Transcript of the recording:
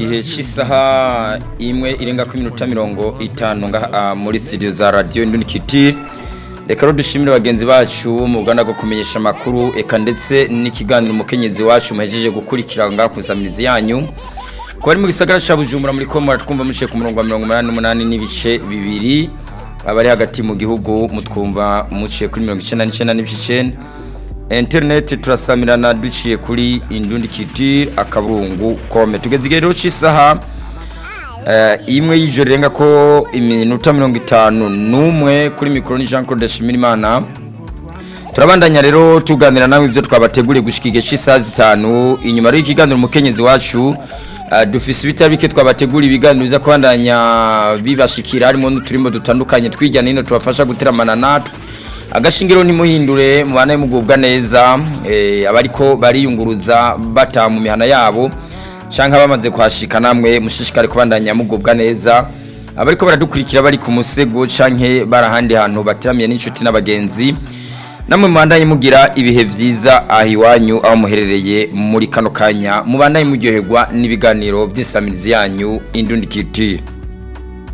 igihe cy'isaha imwe irenga ku minota mirongo itanu ngaha muri studio za radio Indunikiti reka rero dushimire bagenzi bacu mu ruganda rwo kumenyesha amakuru eka ndetse n'ikiganiro umukenyezi wacu muhejeje gukurikira ngaha kusamirizi yanyu ko bari mu gisagara ca Bujumbura muri ko muratwumva mushiye ku murongo wa 188 n'ibice bibiri abari hagati mu gihugu mutwumva muciye kuri 99 n'ibice 9 internet turasamirana duciye kuri indundi kitire akaburungu kome tugeze igihe rero cy'isaha imwe y'ijoro irenga ko iminota mirongo itanu n'umwe kuri mikoro ni jean claude shimirimana turabandanya rero tuganira nawe ibyo twabateguriye gushyika igihe cy'isaha zitanu inyuma rero y'ikiganiro umukenyezi wacu dufise ibitari bike twabategura ibiganiro biza kubandanya bibashikira harimo n'uturimbo dutandukanye tw'ijyana hino tubafasha guteramana natwe agashingiro ntimuhindure mubana mugubwa neza abariko bariyunguruza bata mu mihana yabo cyangwa bamaze kuhashika namwe mushishikare kubandanya mugubwa neza abariko baradukurikira bari ku musego cyangwa bari ahandi hantu bateramiye n'inshuti n'abagenzi namwe mubandanye mugira ibihe byiza aho iwanyu aho muherereye muri kano kanya mubandanye muryoherwa n'ibiganiro by'isamirizi yanyu indundikitire